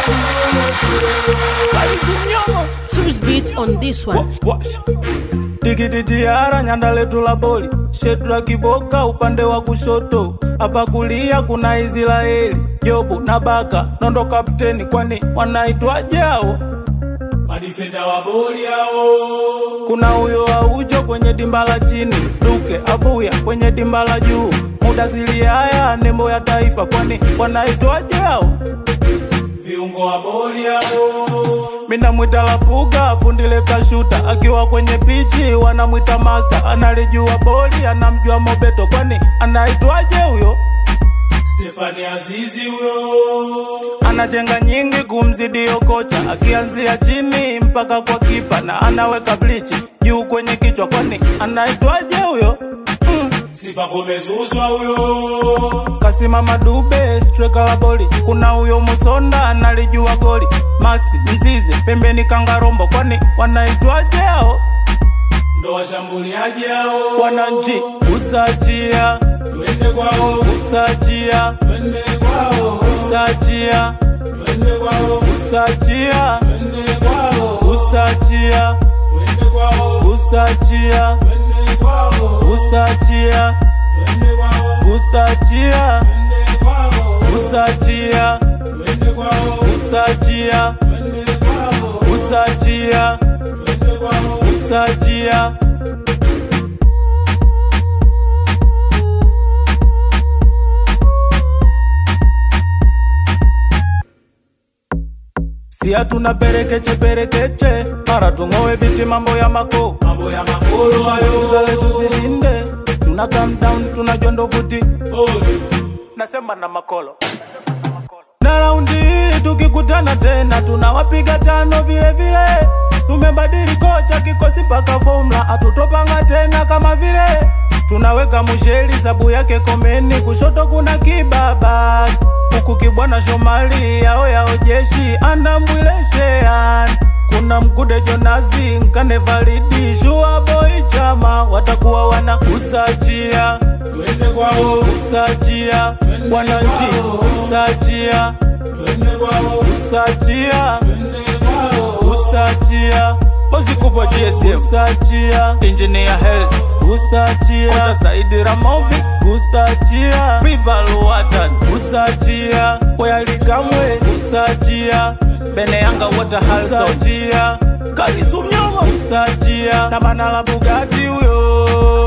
Kalizunyomo Serious beat on this one. Wash. Tikititiara nyanda letu la boli Shetra kiboka upande wa kushoto hapa kulia kuna Israeli Jobu na Baka Nondo kapteni kwani wanaitwaje hao madifenda wa boli hao kuna huyo aujo kwenye dimba la chini Duke Abuya kwenye dimba la juu muda haya nembo ya taifa kwani wanaitwaje hao viungo wa boli hao mina mwita Lapuga fundi lefta shuta akiwa kwenye pichi wanamwita master analijua boli anamjua Mobeto kwani anaitwaje huyo Stefani Azizi huyo anachenga nyingi kumzidi kocha akianzia chini mpaka kwa kipa na anaweka blichi juu kwenye kichwa kwani anaitwaje huyo mm. Sifa kumezuzwa huyo kasimama dube striker la boli kuna huyo Musonda analijua goli Maxi Mzize pembeni Kangarombo kwani wanaitwaje hao ndo washambuliaji hao wananchi usajia twende kwao usajia twende kwao usajia twende kwao usajia twende kwao usajia twende kwao usajia twende kwao usajia twende kwao usajia twende kwao usajia twende kwao usajia twende kwao usajia twende kwao usajia si hatuna perekeche perekeche mara tung'owe viti mambo ya mako mambo ya makolo hayo zale tuzishinde tuna calm down tunajua ndo vuti nasema na makolo na raundi hii tukikutana tena tunawapiga tano vile vile tumebadili kocha kikosi mpaka formula hatutopanga tena kama vile tunaweka musheli sabu yake komeni kushoto kuna kibaba huku kibwana shomali yao yao jeshi andambwileshean kuna mkude jonazi nkane validi shua boy chama watakuwa wana usajia twende kwao usajia wananchi usajia twende kwao usajia twende kwao usajia bozi kubwa GSM usajia engineer health usajia kocha Saidi Ramovic usajia Rival Watan usajia Oyalikamwe usajia Bene Yanga Waterhouse usajia Kalisu Mnyoma usajia na Manala Bugatti huyo